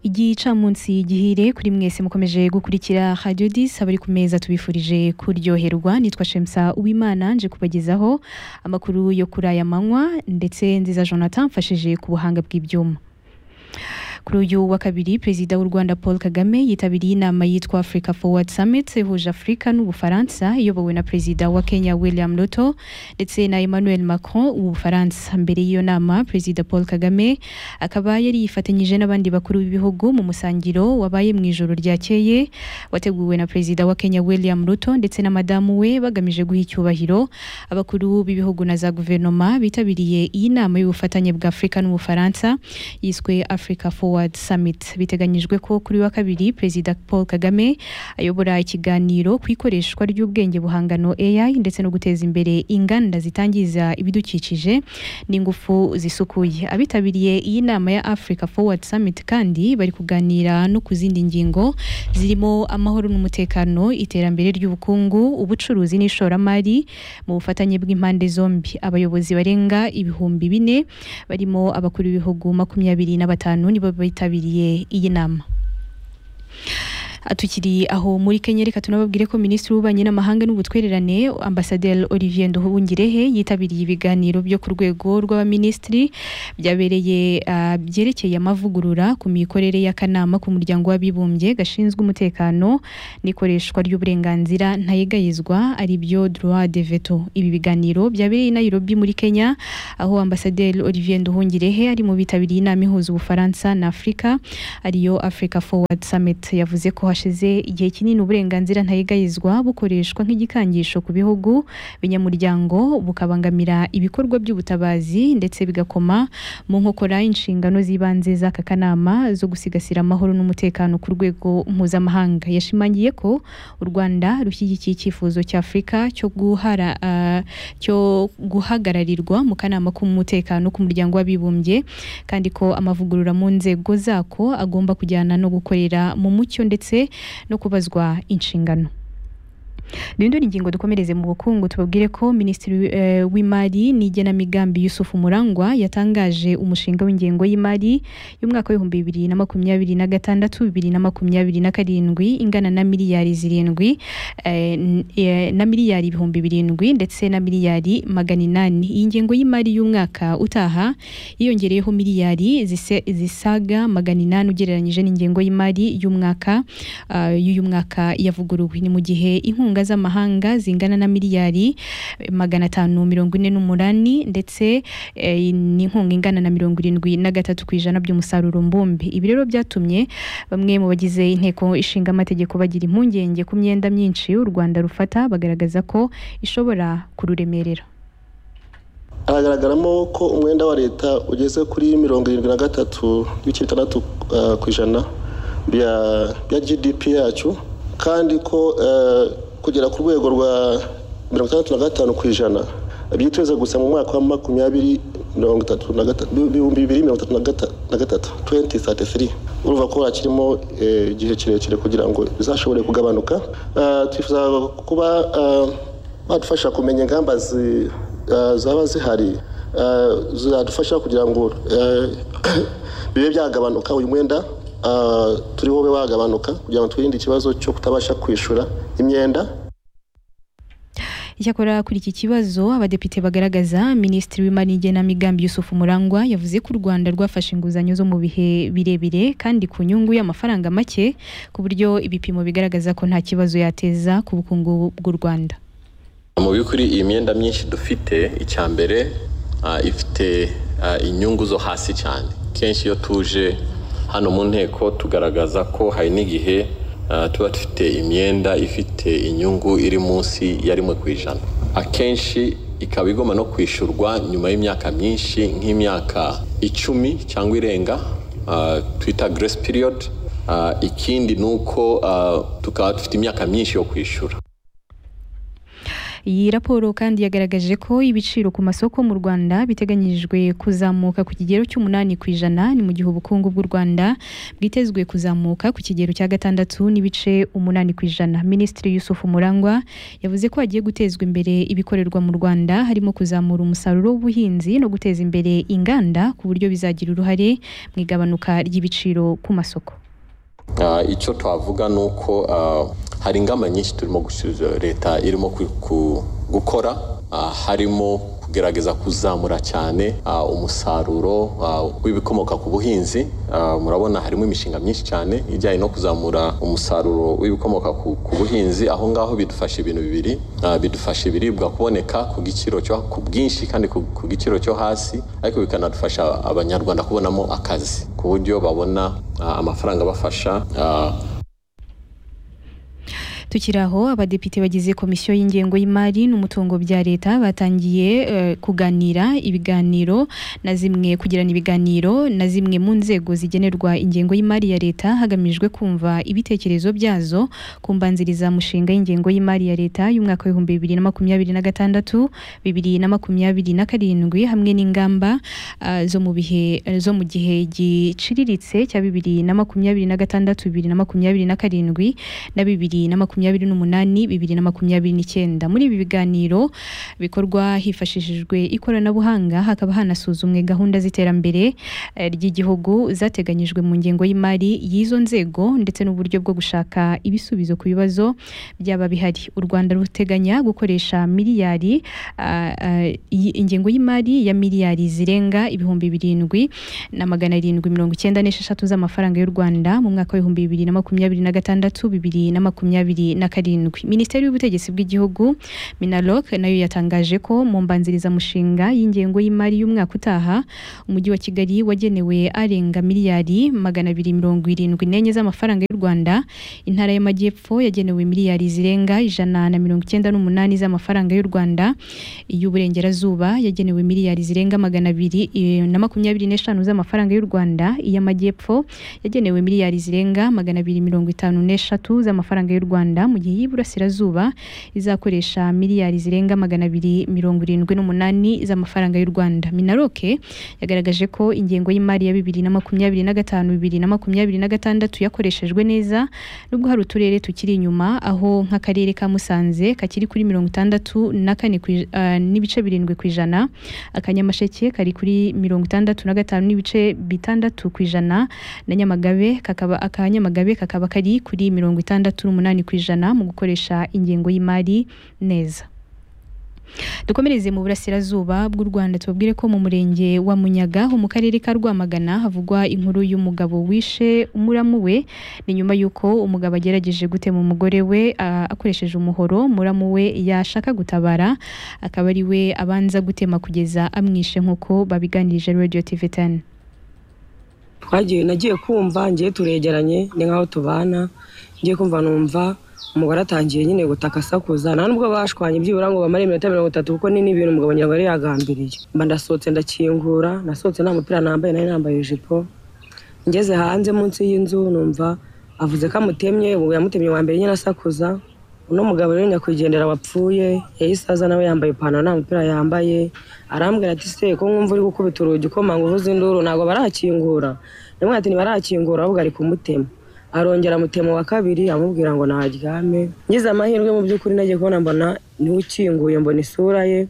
igihe icamunsi gihire kuri mwese mukomeje gukurikira Radio 10 abari ku meza tubifurije kuryoherwa nitwa Shemsa Uwimana nje kubagezaho amakuru yo kuri aya manywa ndetse nziza Jonathan mfashije ku buhanga bw'ibyuma kuri uyu wa kabiri perezida w'u Rwanda Paul Kagame yitabiriye inama yitwa Africa Forward Summit ihuje Afurika n'Ubufaransa iyobowe na perezida wa Kenya William Ruto ndetse na Emmanuel Macron w'Ubufaransa mbere y'iyo nama perezida Paul Kagame akaba yari yifatanyije n'abandi bakuru b'ibihugu mu musangiro wabaye mu ijoro ryakeye wateguwe na perezida wa Kenya William Ruto ndetse na madamu we bagamije guha icyubahiro abakuru b'ibihugu na za guverinoma bitabiriye iyi nama y'ubufatanye bwa Afurika n'Ubufaransa yiswe Africa Forward Forward Summit biteganyijwe ko kuri wa kabiri Perezida Paul Kagame ayobora ikiganiro ku ikoreshwa ry'ubwenge buhangano AI ndetse no guteza imbere inganda zitangiza ibidukikije n'ingufu zisukuye abitabiriye iyi nama ya Africa Forward Summit kandi bari kuganira no ku zindi ngingo zirimo amahoro n'umutekano iterambere ry'ubukungu ubucuruzi n'ishoramari mu bufatanye bw'impande zombi abayobozi barenga ibihumbi bine barimo abakuru b'ibihugu makumyabiri na batanu nibo bitabiriye iyi nama tukiri aho muri Kenya reka tunababwire ko Minisitiri w'Ububanyi n'Amahanga n'Ubutwererane Ambasaderi Olivier Nduhungirehe yitabiriye ibiganiro byo ku rwego rw'abaminisitiri byabereye uh, byerekeye amavugurura ku mikorere y'akanama k'umuryango w'abibumbye gashinzwe umutekano n'ikoreshwa ry'uburenganzira ntayegayizwa ari byo droit de veto ibi biganiro byabereye i Nairobi muri Kenya aho Ambasaderi Olivier Nduhungirehe ari mu bitabiriye inama ihuza Ubufaransa na Afurika ariyo Africa Forward Summit yavuze ko hashize igihe kinini uburenganzira ntayegayizwa bukoreshwa nk'igikangisho ku bihugu binyamuryango bukabangamira ibikorwa by'ubutabazi ndetse bigakoma mu nkokora inshingano z'ibanze z'aka kanama zo gusigasira amahoro n'umutekano ku rwego mpuzamahanga yashimangiye ko u rwanda rushyigikiye icyifuzo cya afurika cyo guhara uh, cyo guhagararirwa mu kanama k'umutekano k'umuryango w'abibumbye kandi ko amavugurura mu nzego zako agomba kujyana no gukorera mu mucyo ndetse no kubazwa inshingano rero ingingo dukomereze mu bukungu tubabwire ko minisitiri w'imari n'igenamigambi Yusufu Murangwa yatangaje umushinga w'ingengo y'imari y'umwaka w'ibihumbi bibiri na makumyabiri na gatandatu bibiri na makumyabiri na karindwi ingana na miliyari zirindwi na miliyari ibihumbi birindwi ndetse na miliyari magana inani iyi ngengo y'imari y'umwaka utaha yiyongereyeho miliyari zisaga magana inani ugereranyije n'ingengo y'imari y'umwaka y'uyu mwaka yavuguruwe ni mu gihe inkunga inkunga z'amahanga zingana na miliyari magana atanu mirongo ine n'umunani ndetse e, ni inkunga ingana na mirongo irindwi na gatatu ku ijana by'umusaruro mbumbi ibi rero byatumye bamwe mu bagize inteko ishinga amategeko bagira impungenge ku myenda myinshi u rwanda rufata bagaragaza ko ishobora kururemerera haragaragaramo ko umwenda wa leta ugeze kuri mirongo irindwi na gatatu n'ibice bitandatu uh, ku ijana bya gdp yacu kandi ko uh, kugera ku rwego rwa mirongo itandatu na gatanu ku ijana byiteze gusa mu mwaka wa makumyabiri mirongo itatu na gatatu ibihumbi bibiri mirongo itatu na gatatu tuwenti sati siri urumva ko hakirimo igihe kirekire kugira ngo bizashobore kugabanuka twifuza kuba badufasha kumenya ingamba zaba zihari zadufasha kugira ngo bibe byagabanuka uyu mwenda turi bube wagabanuka kugira ngo twirinde ikibazo cyo kutabasha kwishyura imyenda icyakora kuri iki kibazo abadepite bagaragaza minisitiri w'imari n'igenamigambi yusufu murangwa yavuze ko u rwanda rwafashe inguzanyo zo mu bihe birebire kandi ku nyungu y'amafaranga make ku buryo ibipimo bigaragaza ko nta kibazo yateza ku bukungu bw'u rwanda mu by'ukuri iyi myenda myinshi dufite icya mbere ifite inyungu zo hasi cyane kenshi iyo tuje hano mu nteko tugaragaza ko hari n'igihe tuba dufite imyenda ifite inyungu iri munsi ya rimwe ku ijana akenshi ikaba igomba no kwishyurwa nyuma y'imyaka myinshi nk'imyaka icumi cyangwa irenga twita grace period ikindi ni uko tukaba dufite imyaka myinshi yo kwishyura iyi raporo kandi yagaragaje ko ibiciro ku masoko mu Rwanda biteganyijwe kuzamuka ku kigero cy'umunani ku ijana ni mu gihe ubukungu bw'u Rwanda bwitezwe kuzamuka ku kigero cya gatandatu n'ibice umunani ku ijana Minisitiri Yusuf Murangwa yavuze ko hagiye gutezwa imbere ibikorerwa mu Rwanda harimo kuzamura umusaruro w'ubuhinzi no guteza imbere inganda ku buryo bizagira uruhare mu igabanuka ry'ibiciro ku masoko Ah, icyo twavuga ni uko ah, hari ingamba nyinshi turimo gusubiza leta irimo ku- ku- gukora ah, harimo kugerageza kuzamura cyane ah, umusaruro ah, w'ibikomoka ku buhinzi Ah, murabona harimo imishinga myinshi cyane ijyanye no kuzamura umusaruro w'ibikomoka ku ku buhinzi aho ngaho bidufasha ibintu bibiri Ah, bidufasha ibiribwa kuboneka ku giciro cyo ku bwinshi kandi ku ku giciro cyo hasi ariko bikanadufasha abanyarwanda kubonamo akazi ku buryo babona ah, amafaranga abafasha ah, tukiri aho abadepite bagize komisiyo y'ingengo y'imari n'umutungo bya leta batangiye eh, kuganira ibiganiro na zimwe kugirana ibiganiro na zimwe mu nzego zigenerwa ingengo y'imari ya leta hagamijwe kumva ibitekerezo byazo ku mbanziriza mushinga y'ingengo y'imari ya leta y'umwaka w'ibihumbi bibiri na makumyabiri na gatandatu bibiri na makumyabiri na karindwi hamwe n'ingamba ah, zo mu bihe zo mu gihe giciriritse cya bibiri na makumyabiri na gatandatu bibiri na makumyabiri na karindwi na bibiri na makumyabiri n'umunani bibiri na makumyabiri n'icyenda muri ibi biganiro bikorwa hifashishijwe ikoranabuhanga hakaba hanasuzumwe gahunda z'iterambere eh, ry'igihugu zateganyijwe mu ngengo y'imari y'izo nzego ndetse n'uburyo bwo gushaka ibisubizo ku bibazo byaba bihari u rwanda ruteganya gukoresha miliyari ah, ah, iyi- ingengo y'imari ya miliyari zirenga ibihumbi birindwi na magana arindwi mirongo icyenda n'esheshatu z'amafaranga y'u Rwanda mu mwaka w'ibihumbi bibiri na makumyabiri na gatandatu bibiri na makumyabiri na karindwi minisiteri y'ubutegetsi bw'igihugu minaloc nayo yatangaje ko mu mbanzirizamushinga y'ingengo y'imari y'umwaka utaha umujyi wa kigali wagenewe arenga miliyari magana abiri mirongo irindwi n'enye z'amafaranga y'u Rwanda intara y'amajyepfo yagenewe miliyari zirenga ijana na mirongo icyenda n'umunani z'amafaranga y'u Rwanda iy'uburengerazuba yagenewe miliyari zirenga magana abiri eh, na makumyabiri n'eshanu z'amafaranga y'u Rwanda iy'amajyepfo yagenewe miliyari zirenga magana abiri mirongo itanu n'eshatu z'amafaranga y'u Rwanda mu gihe iy'Iburasirazuba izakoresha miliyari zirenga magana abiri mirongo irindwi n'umunani z'amafaranga y'u Rwanda Minaroke yagaragaje ko ingengo y'imari ya bibiri na makumyabiri na gatanu bibiri na makumyabiri na gatandatu yakoreshejwe neza nubwo hari uturere tukiri inyuma aho nk'akarere ka Musanze kakiri kuri mirongo itandatu na kane ku ij- ah, n'ibice birindwi ku ijana akanyamasheke kari kuri mirongo itandatu na gatanu n'ibice bitandatu ku ijana na nyamagabe kakaba akanyamagabe kakaba kari kuri mirongo itandatu n'umunani ku ijana mu gukoresha ingengo y'imari neza dukomereze mu burasirazuba bw'u Rwanda tubabwire ko mu murenge wa Munyaga ho mu karere ka Rwamagana havugwa inkuru y'umugabo wishe umuramu we ni nyuma y'uko umugabo agerageje gutema umugore we ah, akoresheje umuhoro muramu we yashaka gutabara akaba ari we abanza gutema kugeza amwishe nk'uko babiganirije Radio TV 10 twagiye nagiye kumva ngiye turegeranye ni nkaho tubana ngiye kumva numva umugore atangiye nyine gutaka asakuza nta nubwo bashwanye byibura ngo bamare iminota mirongo itatu kuko ni n'ibintu umugabo nyirango yari yagambiriye mba ndasohotse ndakingura nasohotse nta mupira nambaye nari nambaye ijipo ngeze hanze munsi y'inzu numva avuze ko amutemye ubu yamutemye wa mbere nyine asakuza uno mugabo rero nyakwigendera wapfuye yahise aza nawe yambaye ipantaro nta mupira yambaye arambwira ati se ko mwumva uri gukubita urugi ukomanga uvuza induru ntabwo barakingura ndamubwira ati ntibarakingura ahubwo ari kumutema arongera amutema wa kabiri amubwira ngo naharyame ngize amahirwe mu by'ukuri nagiye kubona mbona niwe ukinguye mbona isura ye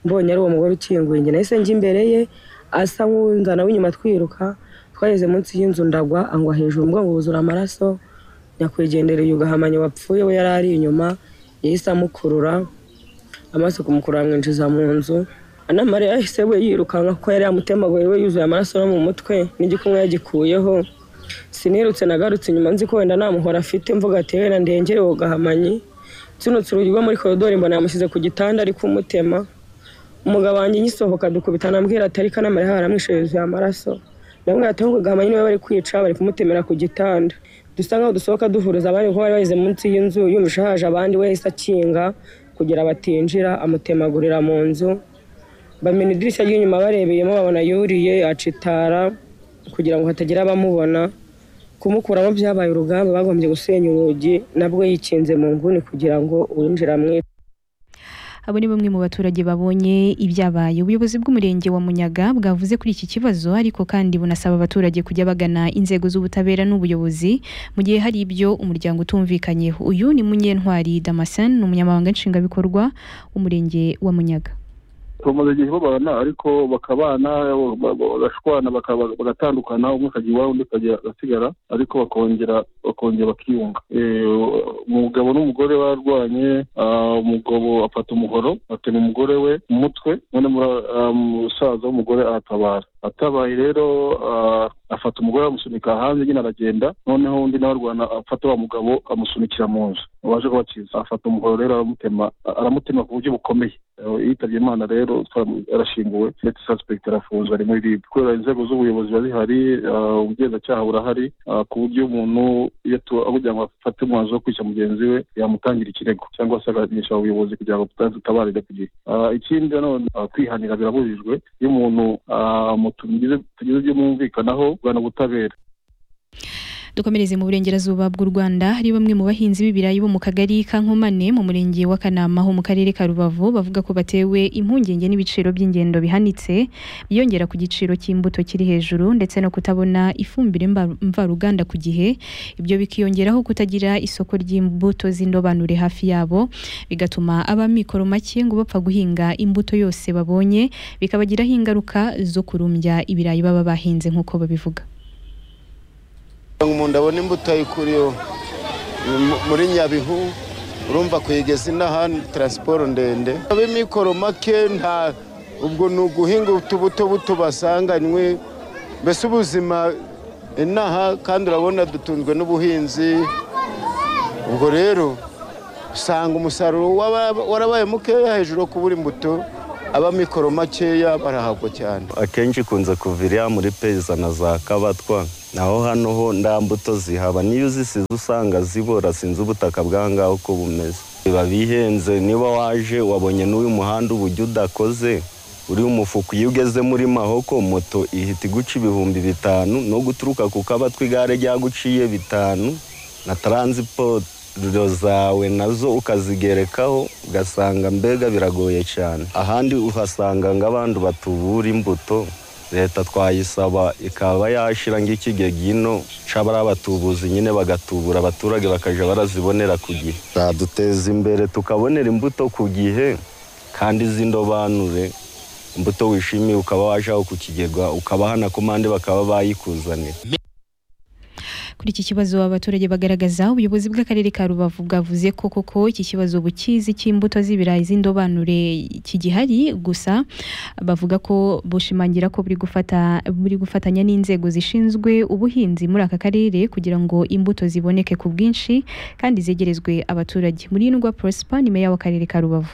mbonye ari uwo mugore ukinguye njye nahise njya imbere ye asa nk'unzana w'inyuma twiruka twageze munsi y'inzu ndagwa angwa hejuru umugongo wuzura amaraso nyakwigendereye ugahamanya wapfuye we yari ari inyuma yahise amukurura amaso kumukurura amwinjiza mu nzu anamariya yahise we yirukanka kuko yari yamutemaguye we yuzuye amaraso no mu mutwe n'igikumwe yagikuyeho sinirutse nagarutse inyuma nzi ko wenda nta muhora afite mvuga ati wenda ndengere uwo gahamanyi nsunutse urugi rwo muri koridori mbona yamushyize ku gitanda ari kumutema umugabo wanjye ngisohoka dukubitana ambwira ati ariko anamariya haramwishe yuzuye amaraso ndamubwira ati ahubwo gahamanyi niwe bari kwica bari kumutemera ku gitanda dusa nkaho dusohoka duhuriza abandi kuko bari bageze munsi y'inzu yumvise haje abandi we yahise akinga kugira batinjira amutemagurira mu nzu bamena idirishya ry'inyuma barebeyemo babona yuriye acitara kugira ngo hatagira abamubona kumukuramo byabaye urugamba bagombye gusenya urugi nabwo yikinze mu nguni kugira ngo uwinjira amwice abo ni bamwe mu baturage babonye ibyabaye ubuyobozi bw'umurenge wa munyaga bwavuze kuri iki kibazo ariko kandi bunasaba abaturage kujya bagana inzego z'ubutabera n'ubuyobozi mu gihe hari ibyo umuryango utumvikanyeho uyu ni munyentwari damasen ni umunyamabanga nshingwabikorwa w'umurenge wa munyaga bamaze igihe babana ariko bakabana bagashwana bagatandukana umwe akajya iwabo undi agasigara ariko bakongera bakongera bakiyunga umugabo n'umugore barwanye umugabo afata umuhoro atema umugore we umutwe none umusaza w'umugore aratabara atabaye rero afata umugore amusunika hanze nyine aragenda noneho undi nawe arwana afata wa mugabo amusunikira mu nzu waje kubakiza afata umuhoro rero aramutema aramutema ku buryo bukomeye yitabye imana rero arashinguwe ndetse suspect arafunzwe ari muri ribu kubera inzego z'ubuyobozi biba zihari ubugenzacyaha burahari ku buryo umuntu kugira ngo afate umwanzuro wo kwica mugenzi we yamutangira ikirego cyangwa se akaganisha ubuyobozi kugira ngo butabarire ku gihe ikindi nanone kwihanira birabujijwe iyo umuntu tugize ibyo mwumvikanaho kugana ubutabera dukomereze mu burengerazuba bw'u rwanda hari bamwe mu bahinzi b'ibirayi bo mu kagari ka nkomane mu murenge wa kanama ho mu karere ka rubavu bavuga ko batewe impungenge n'ibiciro by'ingendo bihanitse biyongera ku giciro cy'imbuto kiri hejuru ndetse no kutabona ifumbire mba- mvaruganda ku gihe ibyo bikiyongeraho kutagira isoko ry'imbuto z'indobanure hafi yabo bigatuma abamikoro make ngo bapfa guhinga imbuto yose babonye bikabagiraho ingaruka zo kurumbya ibirayi baba bahinze nk'uko babivuga umuntu abona imbuto ayikuriye muri nyabihu urumva kuyigeza inaha ni taransiporo ndende ab'imikoro make nta ubwo ni uguhinga utubuto buto basanganywe mbese ubuzima inaha kandi urabona dutunzwe n'ubuhinzi ubwo rero usanga umusaruro waba- warabaye mukeya hejuru yo kubura imbuto ab'amikoro makeya barahagwa cyane akenshi ikunze kuva iriya muri peza na za kabatwa naho hano ho nta mbuto zihaba n'iyo uzisize usanga zibora sinzi ubutaka bw'ahangaha uko bumeze biba bihenze niba waje wabonye n'uyu muhanda uburyo udakoze uri umufuka iyo ugeze muri mahoko moto ihita iguca ibihumbi bitanu no guturuka ku kabatwa igare ryaguciye bitanu na taransiporo zawe nazo ukazigerekaho ugasanga mbega biragoye cyane ahandi uhasanga nk'abantu batubura imbuto leta twayisaba ikaba yashyira ng'ikigegino cy'abari abatubuzi nyine bagatubura abaturage bakajya barazibonera ku gihe zaduteza imbere tukabonera imbuto ku gihe kandi z'indobanure imbuto wishimiye ukaba wajyaho ku kigega ukabaha na komande bakaba bayikuzanira Kuri iki kibazo abaturage bagaragaza ubuyobozi bw'akarere ka Rubavu bwavuze ko koko iki kibazo bukizi cy'imbuto z'ibirayi z'indobanure kigihari gusa bavuga ko bushimangira ko buri gufata buri gufatanya n'inzego zishinzwe ubuhinzi muri aka karere kugira ngo imbuto ziboneke ku bwinshi kandi zegerezwe abaturage muri Ndwa Prosper ni meya w'akarere ka Rubavu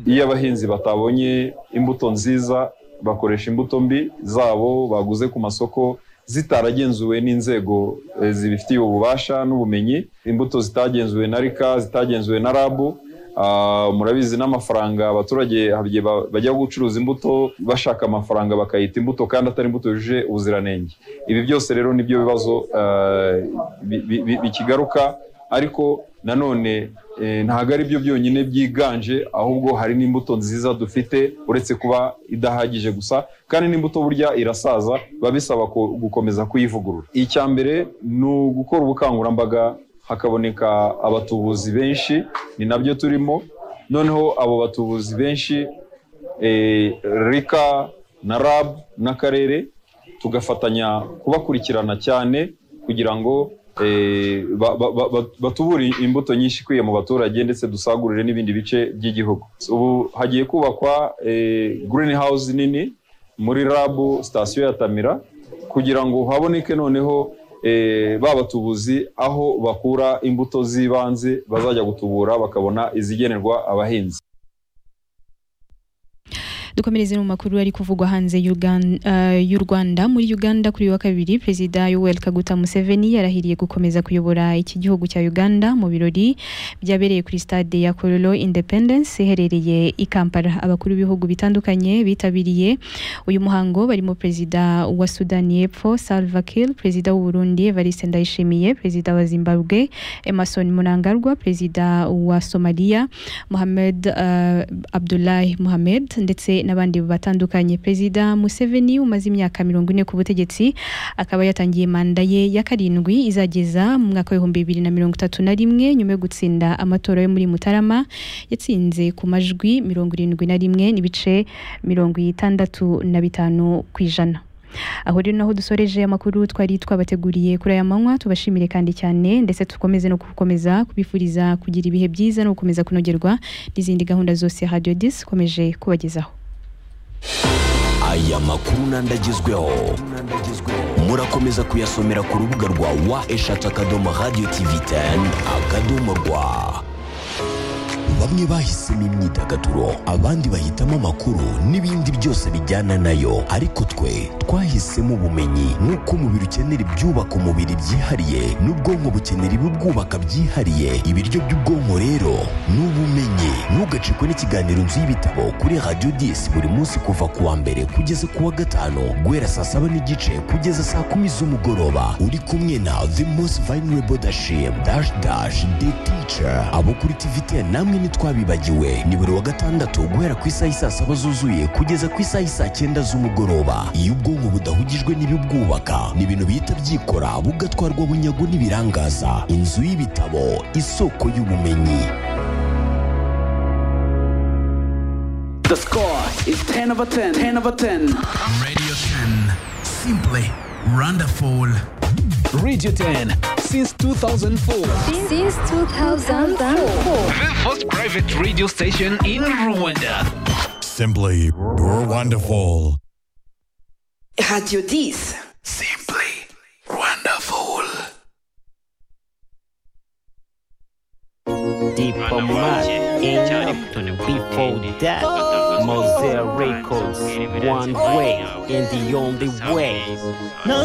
iyo abahinzi batabonye imbuto nziza bakoresha imbuto mbi zabo baguze ku masoko zitaragenzuwe n'inzego eh, zibifitiye ububasha n'ubumenyi imbuto zitagenzuwe na rika zitagenzuwe na rabu Ah, murabizi n'amafaranga abaturage hari igihe ba- bajya gucuruza imbuto bashaka amafaranga bakayita imbuto kandi atari imbuto yujuje ubuziranenge ibi byose rero nibyo bibazo ah, bi- bi- bi- bikigaruka ariko nanone eh, ntabwo ari byo byonyine byiganje ahubwo hari n'imbuto nziza dufite uretse kuba idahagije gusa kandi n'imbuto burya irasaza biba bisaba ku- gukomeza kuyivugurura icya mbere ni ugukora ubukangurambaga hakaboneka abatubuzi benshi ni nabyo turimo noneho abo batubuzi benshi eh, rika na rab n'akarere tugafatanya kubakurikirana cyane kugira ngo eh, ba- ba- ba- ba- batubure imbuto nyinshi ikwiye mu baturage ndetse dusagurire n'ibindi bice by'igihugu ubu hagiye kubakwa eh, green house nini muri rab sitasiyo ya tamira kugira ngo haboneke noneho eh, ba batubuzi aho bakura imbuto z'ibanze bazajya gutubura bakabona izigenerwa abahinzi dukomereze mu makuru ari kuvugwa hanze y'u Ugan- eh, y'u Rwanda muri Uganda kuri uyu wa kabiri Perezida Yoweri Kaguta Museveni yarahiriye gukomeza kuyobora iki gihugu cya Uganda mu birori byabereye kuri stade ya Kololo Independence iherereye i Kampala abakuru b'ibihugu bitandukanye bitabiriye uyu muhango barimo Perezida wa Sudani y'Epfo Salva Kiir Perezida w'u Burundi Evariste Ndayishimiye Perezida wa Zimbabwe Emerson Mnangagwa Perezida wa Somalia Mohamed eh, Abdullahi Mohamed ndetse n'abandi batandukanye Perezida Museveni umaze imyaka mirongo ine ku butegetsi akaba yatangiye manda ye ya karindwi izageza mu mwaka w'ibihumbi bibiri na mirongo itatu na rimwe nyuma yo gutsinda amatora yo muri Mutarama yatsinze ku majwi mirongo irindwi na rimwe n'ibice mirongo itandatu na bitanu ku ijana aho rero naho dusoreje amakuru twari twabateguriye kuri aya manywa tubashimire kandi cyane ndetse dukomeze no gukomeza kubifuriza kugira ibihe byiza no gukomeza kunogerwa n'izindi gahunda zose ya radiyo disi ikomeje kubagezaho aya makuru n'andi agezweho murakomeza kuyasomera ku rubuga rwa wa eshatu akadomo radiyo tivi teni akadomo rwa bamwe bahisemo imyidagaduro abandi bahitamo amakuru n'ibindi byose bijyana nayo ariko twe twahisemo ubumenyi nk'uko umubiri ukenera ibyubaka umubiri byihariye n'ubwonko bukenera ibibwubaka byihariye ibiryo by'ubwonko rero ni ubumenyi ntugacikwe n'ikiganiro nzu y'ibitabo kuri radiyo disi buri munsi kuva ku wa mbere kugeza ku wa gatanu guhera saa saba n'igice kugeza saa kumi z'umugoroba uri kumwe na the most vulnerable dashim dash dash the teacher abo kuri tivite namwe ntitwabibagiwe ni buri wa gatandatu guhera ku isaha isaa saba zuzuye kugeza ku isaha isaa cyenda z'umugoroba iyo ubwonko budahugijwe n'ibibwubaka ni ibintu bihita byikora bugatwarwa bunyago n'ibirangaza inzu y'ibitabo isoko y'ubumenyi The score is 10 over 10. 10 over 10. radio 10 simply wonderful radio 10 since 2004 Since 2004. The first private radio station in Rwanda. Simply wonderful. Radio Dis. Simply wonderful. Deep on my before that, Mosaic Records, one way and the only way.